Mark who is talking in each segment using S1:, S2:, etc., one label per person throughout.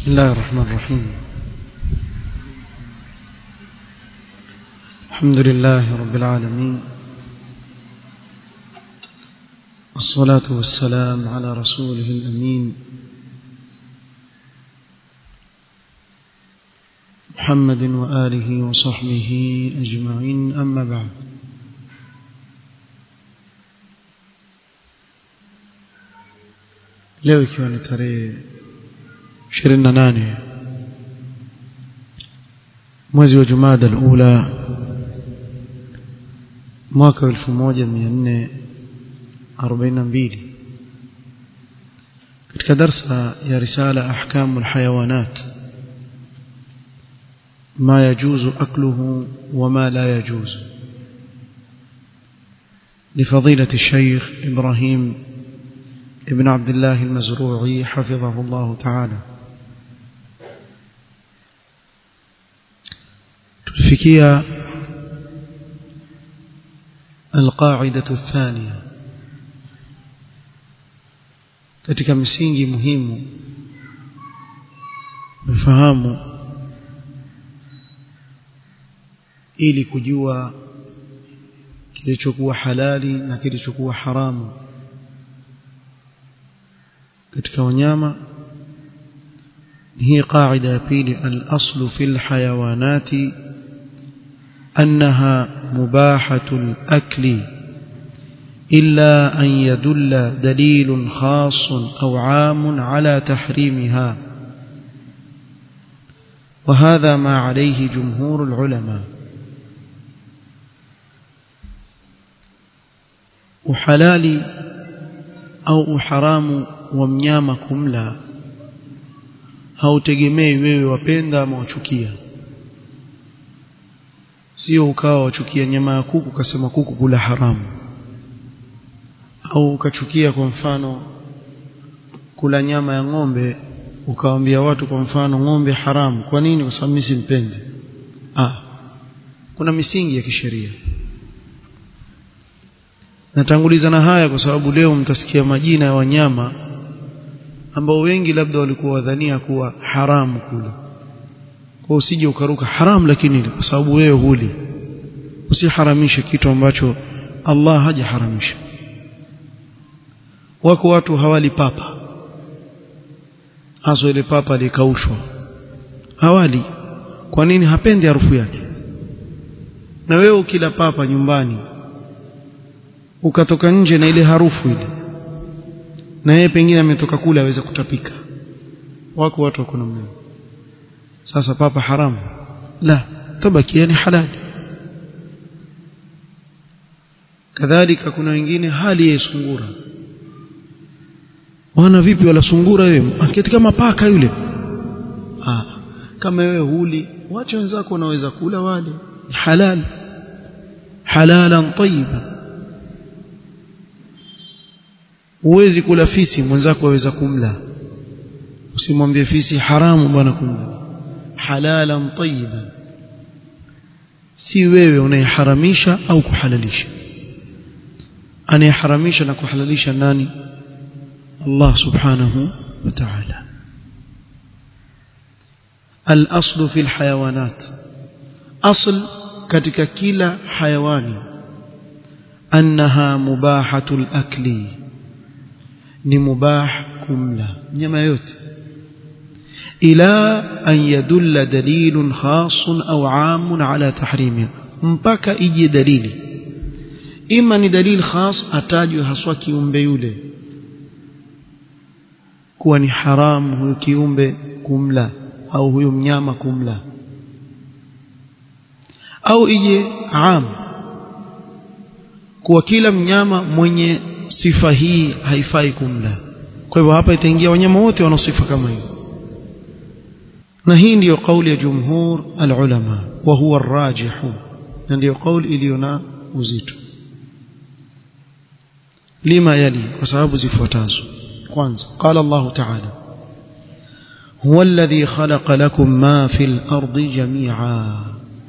S1: الله الرحمن الرحيم الحمد لله رب العالمين والصلاة والسلام على رسوله الأمين محمد وآله وصحبه أجمعين أما بعد leo ikiwa ni tarehe 28 mwezi wa Jumada al-Ula mwaka 1442 katika darsa ya risala ahkamu alhayawanat ما يجوز أكله وما لا يجوز لفضيلة الشيخ إبراهيم ابن عبد الله المزروعي حفظه الله تعالى تلفكية القاعدة الثانية katika misingi muhimu mfahamu ili kujua kilichokuwa halali na kilichokuwa haramu katika wanyama هي قاعدة بيل الأصل في الحيوانات أنها مباحة الأكل إلا أن يدل دليل خاص أو عام على تحريمها وهذا ما عليه جمهور العلماء uhalali au uharamu wa mnyama kumla hautegemei wewe wapenda ama wachukia sio ukawa wachukia nyama ya kuku ukasema kuku kula haramu au ukachukia kwa mfano kula nyama ya ng'ombe ukawaambia watu kwa mfano ng'ombe haramu kwa nini kwa sababu mimi simpendi ah kuna misingi ya kisheria natanguliza na haya kwa sababu leo mtasikia majina ya wanyama ambao wengi labda walikuwa wadhania kuwa haramu kula kwa usije ukaruka haramu lakini kwa sababu wewe huli usiharamishe kitu ambacho Allah hajaharamisha wako watu hawali papa hasa ile papa likaushwa hawali kwa nini hapendi harufu yake na wewe ukila papa nyumbani ukatoka nje na ile harufu ile na yeye pengine ametoka kule aweza kutapika wako watu wako namna sasa papa haramu la tabaki yani halali kadhalika kuna wengine hali ya sungura wana vipi wala sungura wewe aketi kama paka yule ah kama wewe huli wacha wenzako wanaweza kula wale halal halalan tayyiban huwezi kula fisi mwenzako aweza kumla usimwambie fisi haramu bwana kumla halalan tayyiban si wewe unayeharamisha au kuhalalisha anayeharamisha na kuhalalisha nani Allah subhanahu wa ta'ala الأصل في الحيوانات أصل katika kila hayawani أنها مباحة الأكل ni mubah kumla nyama yote ila an yadulla dalilun khasun au amun ala tahrimi mpaka ije dalili ima ni dalil khas atajwe haswa kiumbe yule kuwa ni haramu huyo kiumbe kumla au huyo mnyama kumla au ije am kuwa kila mnyama mwenye sifa hii haifai kumla kwa hivyo hapa itaingia wanyama wote wana sifa kama hiyo na hii ndiyo kauli ya jumhur alulama wa huwa arrajihu na ndiyo kauli iliyo na uzito lima yali kwa sababu zifuatazo kwanza qala Allah ta'ala huwa alladhi khalaqa lakum ma fil ardi jami'a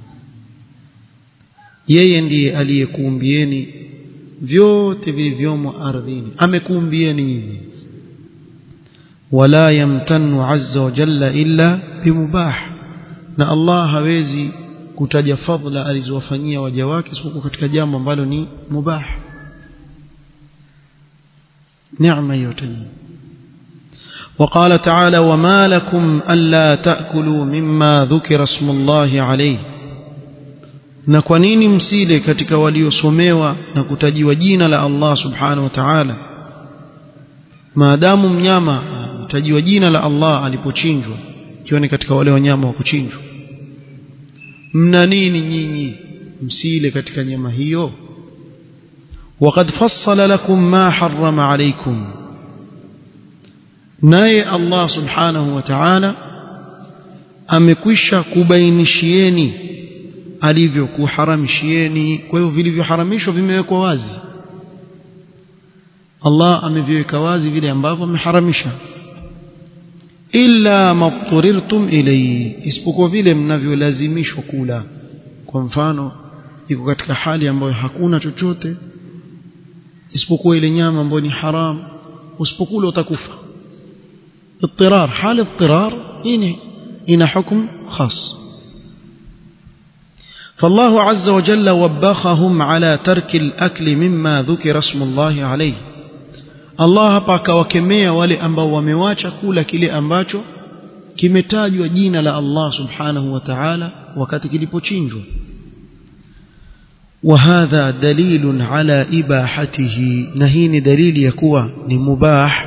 S1: yeye ndiye aliyekuumbieni vyote vilivyomo ardhini amekuumbieni nyinyi ولا يمتن عز وجل إلا بمباح na Allah hawezi kutaja fadhila alizowafanyia waja wake isipokuwa katika jambo ambalo ni mubah neema yote وقال تعالى وما لكم ألا تأكلوا مما ذكر اسم الله عليه na kwa nini msile katika waliosomewa na kutajiwa jina la Allah subhanahu wa ta'ala maadamu mnyama mtajiwa jina la Allah alipochinjwa ikiwa ni katika wale wanyama wa kuchinjwa mna nini nyinyi msile katika nyama hiyo وقد فصل لكم ما حرم عليكم naye Allah subhanahu wa ta'ala amekwisha kubainishieni alivyokuharamishieni kwa hivyo vilivyoharamishwa vimewekwa wazi Allah ameviweka wazi vile ambavyo ameharamisha illa mabturirtum ilayhi isipokuwa vile mnavyolazimishwa kula kwa mfano iko katika hali ambayo hakuna chochote isipokuwa ile nyama ambayo ni haram usipokula utakufa اضطرار حال اضطرار هنا هنا حكم خاص فالله عز وجل وبخهم على ترك الأكل مما ذكر اسم الله عليه Allah hapa akawakemea wale ambao wamewacha kula kile ambacho kimetajwa jina la Allah subhanahu wa ta'ala wakati kilipochinjwa وهذا دليل على إباحته نهين دليل يكوى لمباح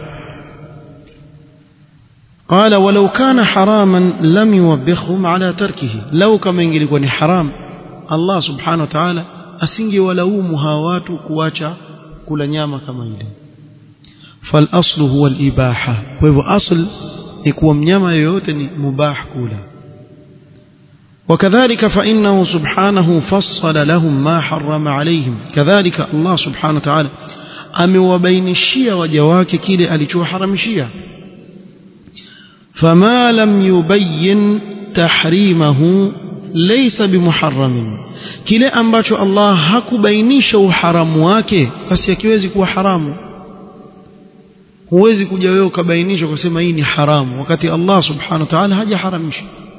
S1: قال ولو كان حراما لم يوبخهم على تركه لو كما ينجلكوا حرام الله سبحانه وتعالى أسنجي ولومها watu kuacha kula nyama kama ile فالاصل هو الاباحه فهو اصل يكون mnyama yoyote ni mubah kula وكذلك فانه سبحانه فصل لهم ما حرم عليهم كذلك الله سبحانه وتعالى amewabainishia waja wake kile alichoharamishia فما لم يبين تحريمه ليس بمحرم kile ambacho Allah hakubainisha uharamu wake basi hakiwezi kuwa haramu huwezi kuja wewe ukabainisha kusema hii ni haramu wakati Allah subhanahu wa ta'ala hajaharamisha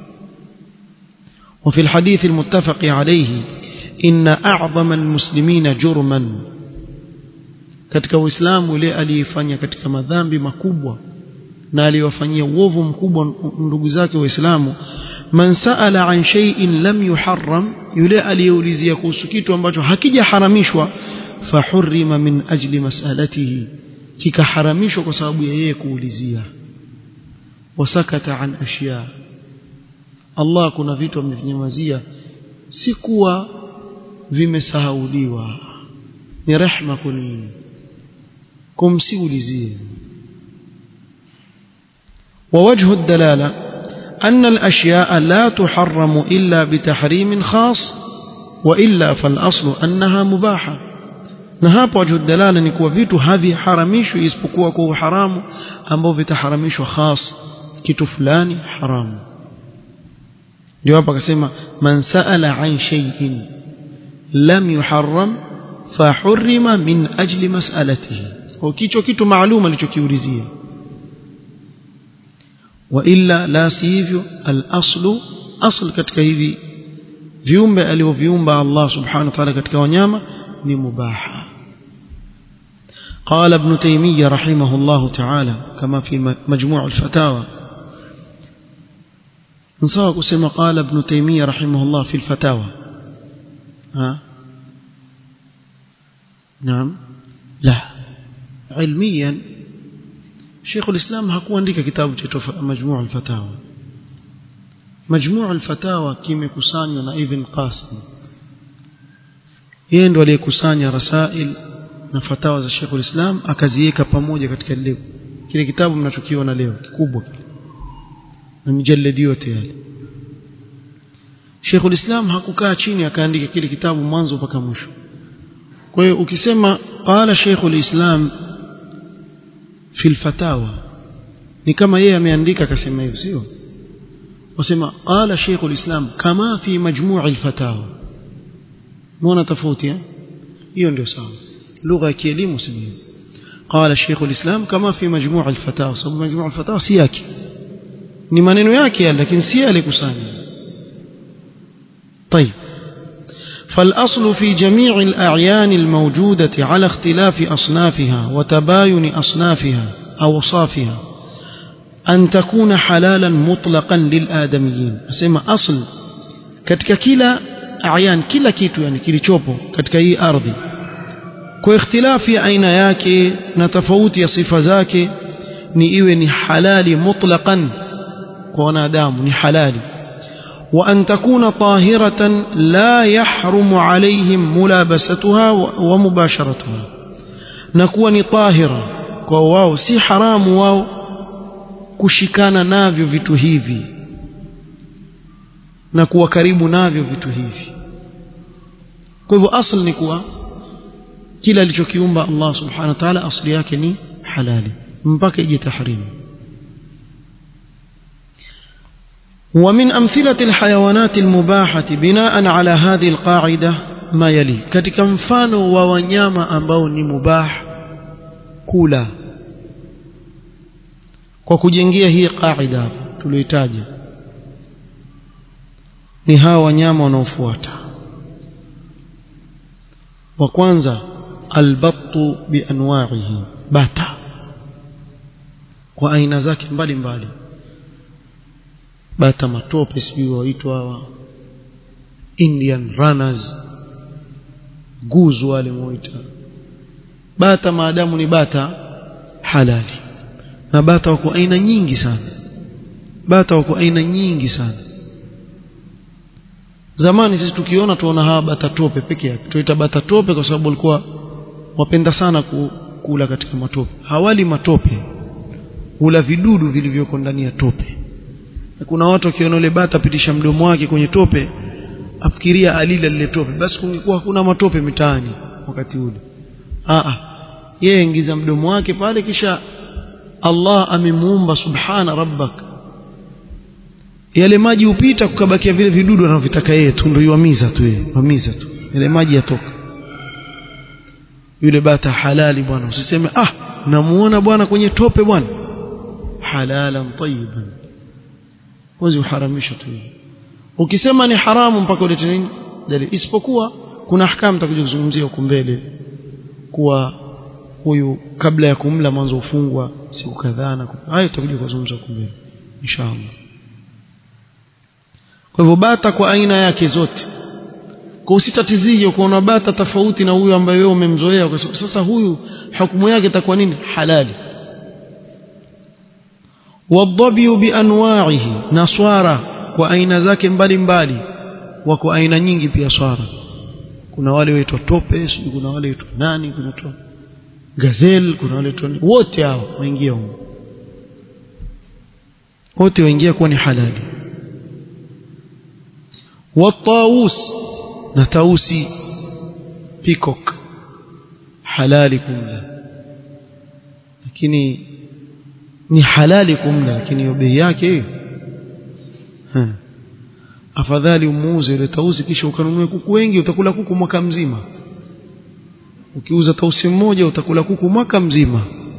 S1: وفي الحديث المتفق عليه إن أعظم المسلمين جرما katika uislamu yule aliyefanya katika madhambi makubwa na aliyofanyia uovu mkubwa ndugu zake waislamu man saala an shay'in lam yuharram yule aliyeulizia kuhusu kitu ambacho hakijaharamishwa fahurrima min ajli mas'alatihi kikaharamishwa kwa sababu ya yeye kuulizia wasakata an ashya Allah kuna vitu amevinyamazia si kuwa vimesahauliwa ni rehma kunini kumsiulizie ووجه الدلالة أن الأشياء لا تحرم إلا بتحريم خاص وإلا فالأصل أنها مباحة na hapo wajhu dalala ni kuwa vitu haviharamishwi isipokuwa kwa uharamu ambao vitaharamishwa khas kitu fulani haramu ndio hapa akasema man saala an shay'in lam yuharram fahurrima min ajli mas'alatihi kwa kicho kitu maalum alichokiulizia wa illa la sivyo al-aslu asl katika hivi viumbe alivyoviumba Allah subhanahu wa ta'ala katika wanyama ni mubaha قال ابن تيمية رحمه الله تعالى كما في مجموع الفتاوى نصاب كما قال ابن تيمية رحمه الله في الفتاوى ها نعم لا علميا شيخ الإسلام hakuandika kitabu cha مجموع الفتاوى مجموع الفتاوى kimekusanywa na Ibn Qasim yeye ndo aliyekusanya rasail na fatawa za Sheikh Islam akaziweka pamoja katika leo kile kitabu mnachokiona leo kikubwa na mjalladi yote yale Sheikh Islam hakukaa chini akaandika kile kitabu mwanzo mpaka mwisho kwa hiyo ukisema qala Sheikh Islam fi fatawa ni kama yeye ameandika akasema hivyo sio wasema qala Sheikh Islam kama fi majmu' al-fatawa muona tofauti hiyo ndio sawa lugha ya kielimu sema قال الشيخ الإسلام كما في مجموع الفتاوى صب مجموع الفتاوى سياكي ni maneno yake lakini si alikusanya طيب فالأصل في جميع الأعيان الموجودة على اختلاف أصنافها وتباين أصنافها أوصافها أن تكون حلالا مطلقا للآدميين أسمى أصل katika kila ayan kila kitu yani kilichopo katika hii ardhi kwa ikhtilafi ya aina yake na tofauti ya sifa zake ni iwe ni halali mutlaqan kwa wanadamu ni halali wa an takuna tahiratan la yahrumu alaihim mulabasatuha wa mubasharatuha na kuwa ni tahira kwa wao si haramu wao kushikana navyo vitu hivi na kuwa karibu navyo vitu hivi kwa hivyo asl ni kuwa kila alichokiumba Allah subhanahu wa ta'ala asli yake ni halali mpaka ije tahrimu ومن أمثلة الحيوانات المباحة بناء على هذه القاعدة ما يلي katika mfano wa wanyama ambao ni mubah kula kwa kujengea hii qaida hapa tulioitaja ni hawa wanyama wanaofuata wa kwanza albattu bianwa'ihi bata kwa aina zake mbalimbali bata matope sijui waitwa hawa Indian runners guzu wale muita bata maadamu ni bata halali na bata wako aina nyingi sana bata wako aina nyingi sana zamani sisi tukiona tuona hawa bata tope peke yake tuita bata tope kwa sababu walikuwa wapenda sana kula katika matope hawali matope hula vidudu vilivyoko ndani ya tope na kuna watu wakiona yule bata pitisha mdomo wake kwenye tope afikiria alila lile tope basi kungekuwa hakuna matope mitaani wakati ule a yeye ingiza mdomo wake pale kisha Allah amemuumba subhana rabbak yale maji upita kukabakia vile vidudu anavyotaka yeye tu ndio yuamiza tu yeye wamiza tu yale maji yatoka yule bata halali bwana usiseme ah namuona bwana kwenye tope bwana halalan tayyiban huwezi uharamisha tu ukisema ni haramu mpaka ulete nini dalili isipokuwa kuna ahkamu takuja kuzungumzia huko mbele kuwa huyu kabla ya kumla mwanzo ufungwa siku kadhaa na hayo tutakuja kuzungumza huko mbele inshallah kwa hivyo bata kwa aina yake zote kwa usitatizie kuona bata tofauti na huyu ambaye wewe umemzoea kwa sababu sasa huyu hukumu yake itakuwa nini halali والضبي بانواعه نصارى kwa aina zake mbalimbali wako aina nyingi pia swara kuna wale waitwa tope sijui kuna wale waitwa nani kuna to gazelle kuna wale waitwa wote hao waingia huko wote waingia kuwa ni halali والطاووس na tausi peacock halali kumla lakini ni halali kumla lakini hiyo bei yake hiyo afadhali umuuze ile tausi kisha ukanunue kuku wengi utakula kuku mwaka mzima ukiuza tausi mmoja utakula kuku mwaka mzima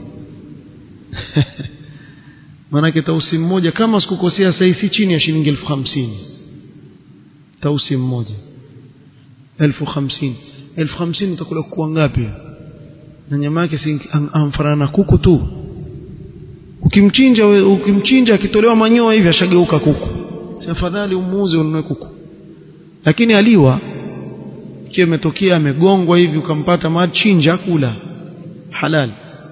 S1: maanake tausi mmoja kama sikukosea sasa si chini ya shilingi elfu hamsini tausi mmoja elfu hamsini elfu hamsini utakula kuku wangapi na nyama yake si amfanana na kuku tu ukimchinja ukimchinja akitolewa manyoya hivi ashageuka kuku si afadhali umuuze ununue kuku lakini aliwa ikiwa imetokea amegongwa hivi ukampata machinja kula halal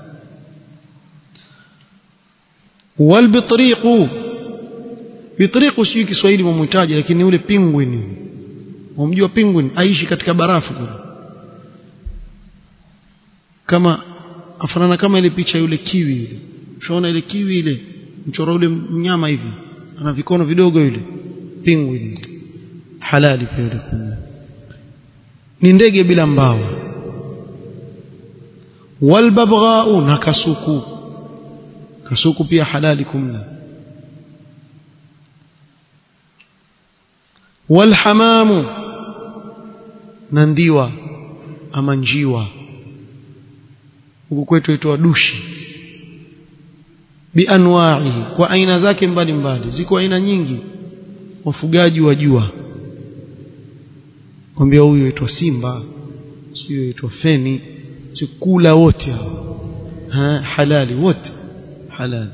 S1: walbitriqu bitriqu sijui Kiswahili mumhitaji lakini ule penguin umjua penguin aishi katika barafu kule kama afanana kama ile picha yule kiwi ile ushaona ile kiwi ile mchoro ule mnyama hivi ana vikono vidogo yule penguin halali pia yule kumla ni ndege bila mbawa walbabghau na kasuku kasuku pia halali kumla walhamamu na ndiwa ama njiwa huku kwetu itwa dushi bianwa'ihi kwa aina zake mbalimbali ziko aina nyingi wafugaji wajua kwambia huyu aitwa simba sio aitwa feni kula wote hao ha, halali wote halali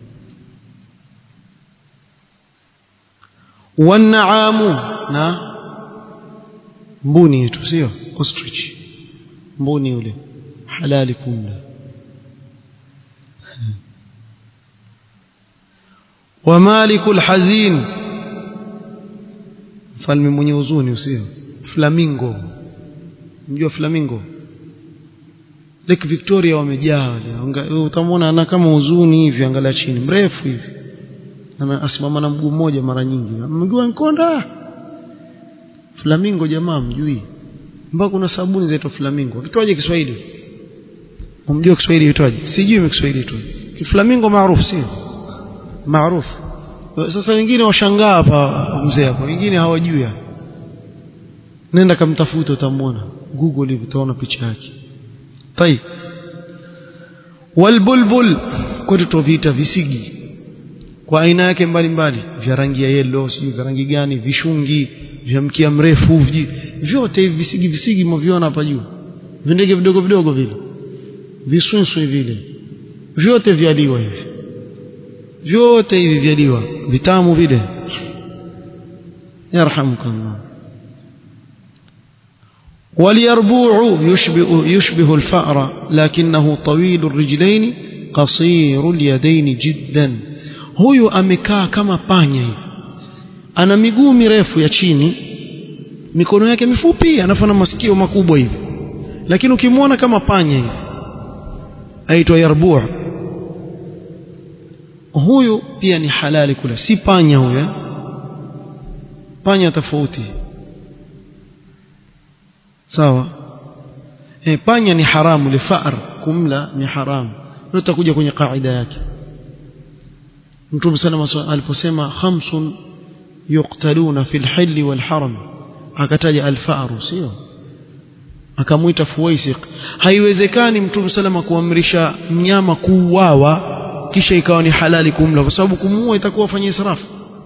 S1: wanaamu na mbuni yetu sio ostrich mbuni yule halali kumla wa malikul hazin mfalme mwenye huzuni usio flamingo mjua flamingo Lake Victoria wamejaa wale utamwona ana kama huzuni hivi angalia chini mrefu hivi ana asimama na mguu mmoja mara nyingi mguu nkonda flamingo jamaa mjui mpaka kuna sabuni zaitwa flamingo kitwaje Kiswahili umjua Kiswahili kitwaje sijui Kiswahili kitwaje kiflamingo maarufu sio maarufu sasa wengine washangaa hapa mzee hapo wengine hawajui nenda kamtafuta utamwona google hivi utaona picha yake طيب walbulbul kwetu tuviita visigi kwa aina yake mbalimbali vya rangi ya yellow sijui vya rangi gani vishungi vya mkia mrefu vyote hivi visigi visigi mviona hapa juu vindege vidogo vidogo vile viswinswi vile vyote vyaliwa hivi vyote hivi vyaliwa vitamu vile yarhamukallah واليربوع يشبه, يشبه الفأر لكنه طويل الرجلين قصير اليدين جدا huyu amekaa kama panya hivi ana miguu mirefu ya chini mikono yake mifupi anafanya masikio makubwa hivi lakini ukimwona kama panya hivi aitwa yarbu' huyu pia ni halali kula si panya huyo panya tofauti sawa e, panya ni haramu lifar kumla ni haramu ndio tutakuja kwenye kaida yake Mtume sana aliposema khamsun yuqtaluna fil hilli wal haram akataja alfaru sio akamuita fuwaisiq haiwezekani Mtume salama kuamrisha mnyama kuuawa kisha ikawa ni halali kumla kwa sababu kumuua itakuwa fanya israfu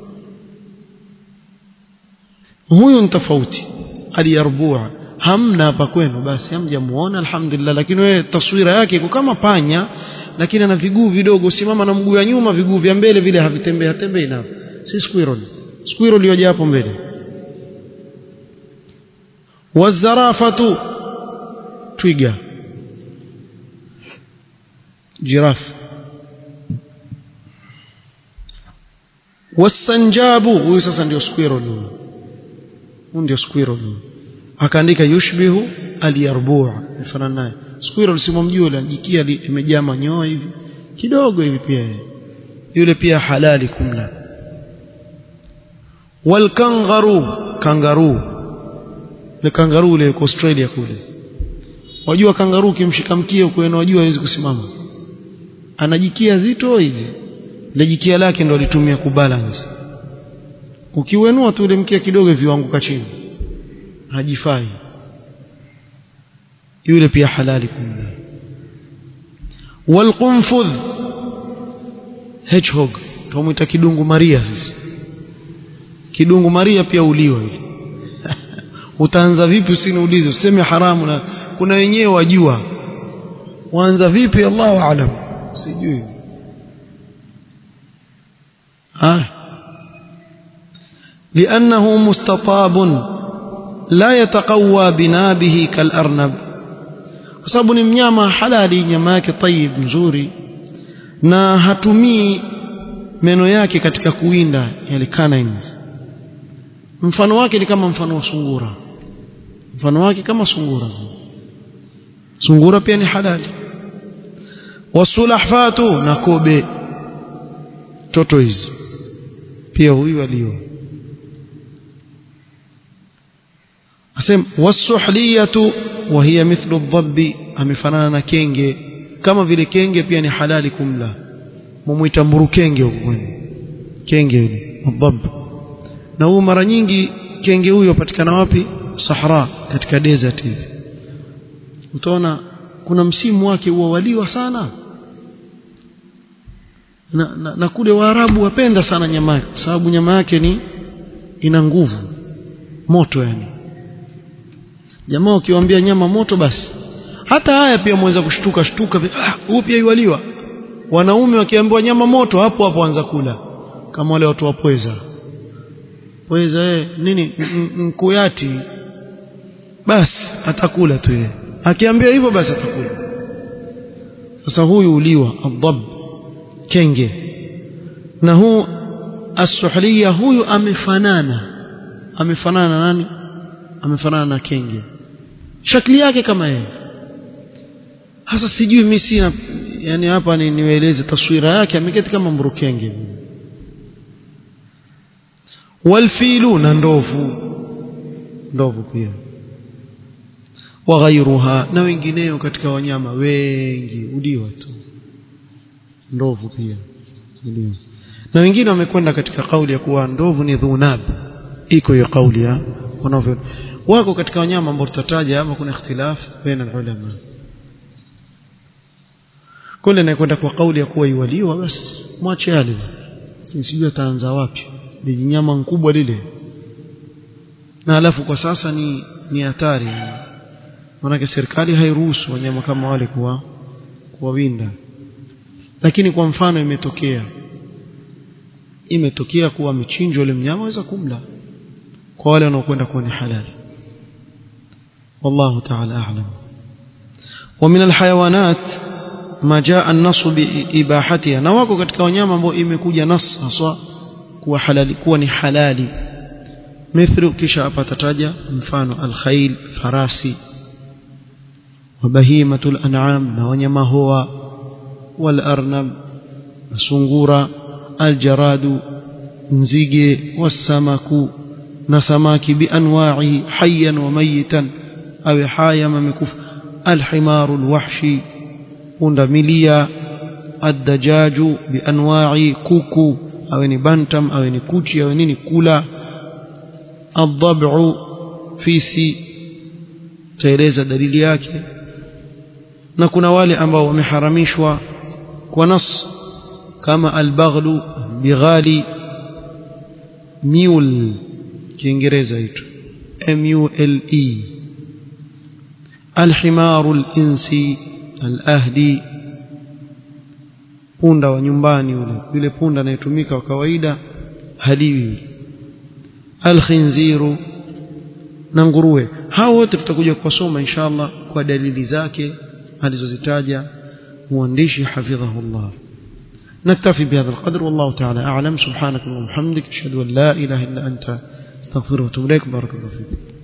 S1: huyu ni tofauti aliyarbua hamna hapa kwenu basi hamjamuona alhamdulillah lakini wewe taswira yake iko kama panya lakini ana viguu vidogo simama na mguu ya nyuma viguu vya mbele vile havitembei hatembei nao si squirrel squirrel yoja hapo mbele wazarafatu twiga jirafu wasanjabu huyu sasa ndio squirrel huyu ndio squirrel huyu akaandika yushbihu aliyarbua mfano naye squirrel simamjua ile jikia imejaa manyoya hivi kidogo hivi pia yule pia halali kumla walkangaru kangaru ile kangaru ile Australia kule wajua kangaru kimshika mkia huko wajua hawezi kusimama anajikia zito hivi ile jikia lake ndo alitumia kubalance ukiwenua tu ile mkia kidogo hivi wanguka chini hajifai yule pia halali kumla walqunfudh hedgehog tumuita kidungu maria sisi kidungu maria pia uliwa yule utaanza vipi usiniulize useme haramu na kuna wenyewe wajua waanza vipi Allahu aalam sijui ah لأنه مستطاب لا يتقوى بنابه كالأرنب kwa sababu ni mnyama halali nyama yake tayib nzuri na hatumii meno yake katika kuwinda yale canines mfano wake ni kama mfano wa sungura mfano wake kama sungura sungura pia ni halali wasulahfatu na kobe toto hizi pia huyu aliyo asem wasuhliyatu wa hiya mithlu dhabbi amefanana na kenge kama vile kenge pia ni halali kumla mumuita mburukenge huko kwenu kenge yule dhab na huyu mara nyingi kenge huyo patikana wapi sahara katika desert hivi utaona kuna msimu wake huwa waliwa sana na, na, na kule Waarabu wapenda sana nyama yake kwa sababu nyama yake ni ina nguvu moto yani jamaa ukiwaambia nyama moto basi hata haya pia mweza kushtuka shtuka ah huu pia iwaliwa wanaume wakiambiwa nyama moto hapo hapo anza kula kama wale watu wa pweza pweza eh nini mkuyati basi atakula tu yeye akiambia hivyo basi atakula sasa huyu uliwa adhab kenge na huu as-suhliya huyu amefanana amefanana na nani amefanana na kenge shakli yake kama yeye hasa sijui mimi sina yani hapa ni niwaeleze taswira yake ameketi kama mburukenge walfilu na ndovu ndovu pia waghairuha na wengineo katika wanyama wengi uliwa tu ndovu pia uliwa na wengine wamekwenda katika kauli ya kuwa ndovu ni dhunab iko hiyo kauli ya wanavyo wako katika wanyama ambao tutataja ama kuna ikhtilaf baina ulama kule nakwenda kwa kauli ya kuwa iwaliwa basi mwache yale sijui ataanza wapi ni nyama mkubwa lile na alafu kwa sasa ni ni hatari maanake serikali hairuhusu wanyama kama wale kuwa kuwawinda lakini kwa mfano imetokea imetokea kuwa michinjo ile mnyama waweza kumla kwa wale wanaokwenda kuwa ni halali والله تعالى أعلم ومن الحيوانات ما جاء النص بإباحتها na wako katika wanyama ambao imekuja nas haswa kuwa halali kuwa ni halali mithlu kisha hapa tataja mfano alkhail farasi wabahimatul an'am na wanyama hoa wal arnab na sungura aljaradu nzige wasamaku na samaki bianwa'i hayyan wa mayitan aw haya mamikufa alhimaru alwahshi punda milia addajaju bianwa'i kuku awe ni bantam awe ni kuchi awe nini kula adhab'u fisi taeleza dalili yake na kuna wale ambao wameharamishwa kwa nas kama albaghlu bighali mule kiingereza hicho m u l e alhimaru alinsi alahdi punda wa nyumbani yule yule punda anayetumika wa kawaida haliwi alkhinziru na nguruwe hao wote tutakuja kuwasoma inshallah kwa dalili zake alizozitaja mwandishi hafidhahullah نكتفي بهذا القدر والله تعالى أعلم سبحانك اللهم وبحمدك أشهد أن لا إله إلا أنت استغفرك واتوب إليك بارك الله فيك